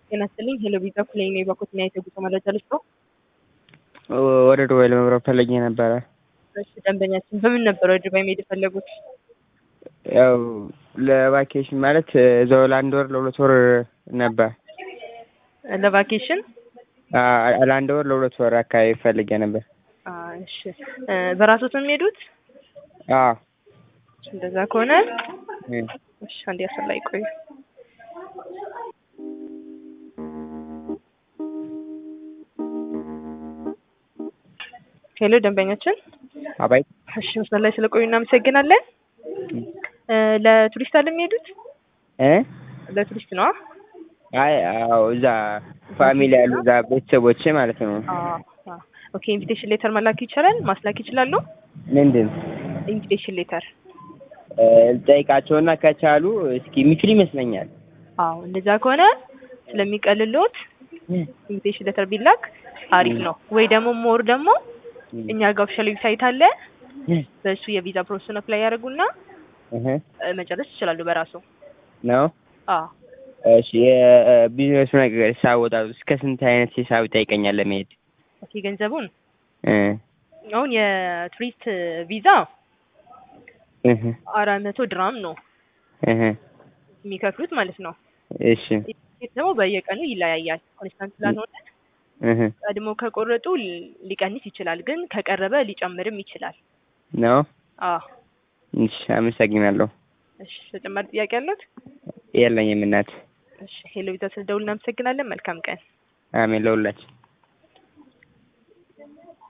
ጤና ይስጥልኝ። ሄሎ ቪዛ ኩሌን የባኮትና የተጉዞ መረጃ ልስጦ። ወደ ዱባይ ለመብረር ፈለጌ ነበረ። እሺ ደንበኛችን በምን ነበር ወደ ዱባይ መሄድ የፈለጉት? ያው ለቫኬሽን ማለት እዛው ለአንድ ወር ለሁለት ወር ነበር። ለቫኬሽን አ- ለአንድ ወር ለሁለት ወር አካባቢ ፈልጌ ነበር። አ፣ እሺ እ፣ በራስዎት ነው የሚሄዱት? አዎ እንደዛ ከሆነ እ። እሺ አንዴ አስር ላይ ቆዩ። ሄሎ ደንበኛችን፣ አባይ እሺ መስመር ላይ ስለቆዩ እናመሰግናለን። እ፣ ለቱሪስት አለ የሚሄዱት? እ ለቱሪስት ነው? አይ አዎ እዛ ፋሚሊ ያሉ እዛ ቤተሰቦቼ ማለት ነው። ኦኬ ኢንቪቴሽን ሌተር መላክ ይቻላል? ማስላክ ይችላሉ? ምንድን ኢንቪቴሽን ሌተር እ፣ ልጠይቃቸውና ከቻሉ እስኪ የሚችሉ ይመስለኛል። አዎ እንደዛ ከሆነ ስለሚቀልሎት ኢንቪቴሽን ሌተር ቢላክ አሪፍ ነው። ወይ ደግሞ ሞር ደግሞ እኛ ጋር ኦፊሻል ዌብሳይት አለ። በእሱ የቪዛ ፕሮሰስ አፕላይ ያደርጉና እህ እ፣ መጨረስ ይችላሉ በራሱ። ነው አዎ እሺ የቢዝነሱ ነገር ሳወጣ እስከ ስንት አይነት ሂሳብ ይጠይቀኛል ለመሄድ? ኦኬ ገንዘቡን እ አሁን የቱሪስት ቪዛ እህ አራት መቶ ድራም ነው እህ የሚከፍሉት ማለት ነው። እሺ ይህ ደግሞ በየቀኑ ይለያያል። ኮንስታንት ስላልሆነ እህ ቀድሞ ከቆረጡ ሊ- ሊቀንስ ይችላል፣ ግን ከቀረበ ሊጨምርም ይችላል። ነው አዎ እሺ አመሰግናለሁ። እሺ ተጨማሪ ጥያቄ አሉት? የለኝም እናት። እሺ ሄሎ ቪዛ ስለደውል እናመሰግናለን። መልካም ቀን። አሜን ለሁላችን